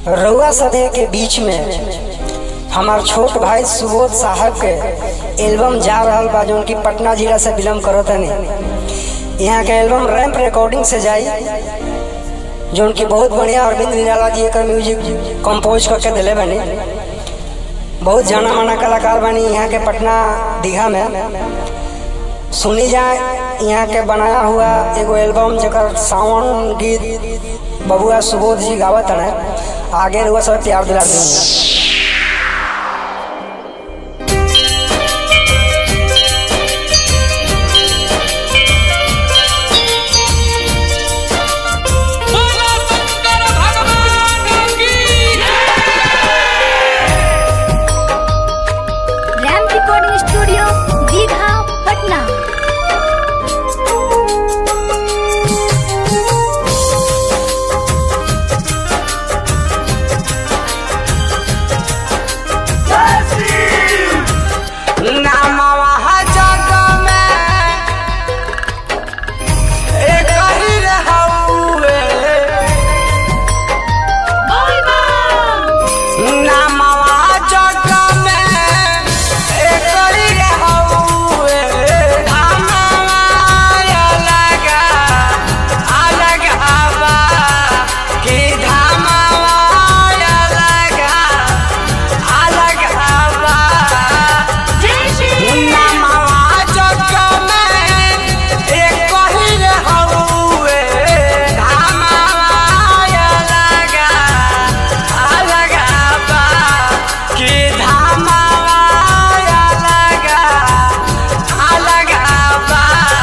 रउआ सदे के बीच में हमार छोट भाई सुबोध साहब के एल्बम जा रहल बा जौन की पटना जिला से बिलोंग करत हनी यहाँ के एल्बम रैम्प रिकॉर्डिंग से जाई जौन की बहुत बढ़िया अरविंद निराला जी एकर म्यूजिक कंपोज करके दिले बनी बहुत जाना माना कलाकार बनी यहाँ के पटना दीघा में सुनी जाए यहाँ के बनाया हुआ एगो एल्बम जकर सावन गीत बबुआ सुबोध जी गावत है आगे रुआ सब प्यार दिला देंगे बोलो शंकर भगवान की रैम रिकॉर्डिंग स्टूडियो दीघा पटना नामवा जग में एक ही रहउए नामवा जग में एक ही रहउए नामवा अलग अलग हवा कि धामवा अलग अलग हवा नामवा जग में एक ही रहउए धामवा अलग अलग बा कि धामवा अलग अलग बा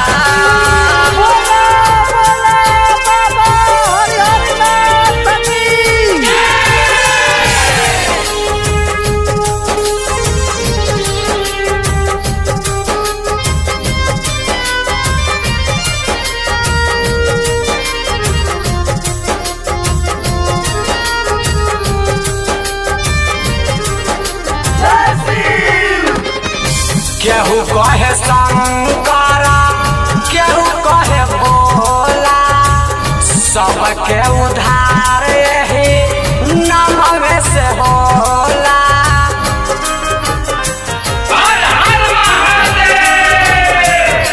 केहू कहे शंकरा केहू कहे भोला सबके उधार ही नमवे से होला हर हर महादेव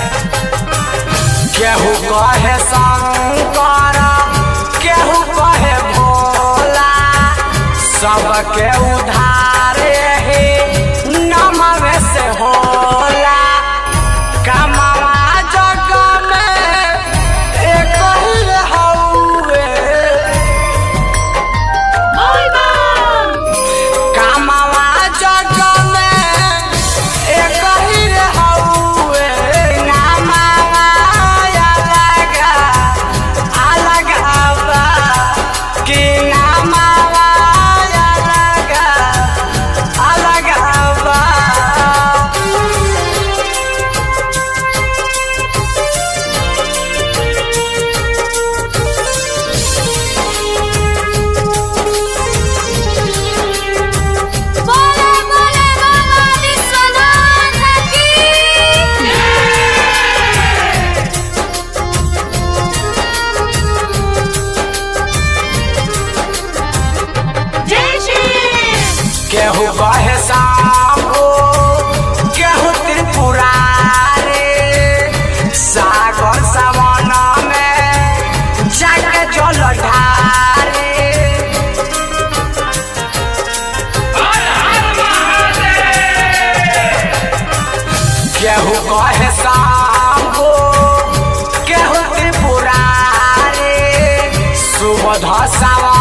केहू कहे शंकरा केहू कहे भोला सबके उधार ही नमवे से होला कमवा जग में एक ही हउए कामवा जग में एक ही हउए नामवा अलग अलग हवा कि नामवा अलग अलग हवा बोले बोले बाबा विश्वनाथ की जय श्री केहू कहे सांभो केहू त्रिपुरारे सागर सवन में जाके जल ढारे हर हर महादेव केहू कहे सांभो केहू त्रिपुरारे सुबध सवन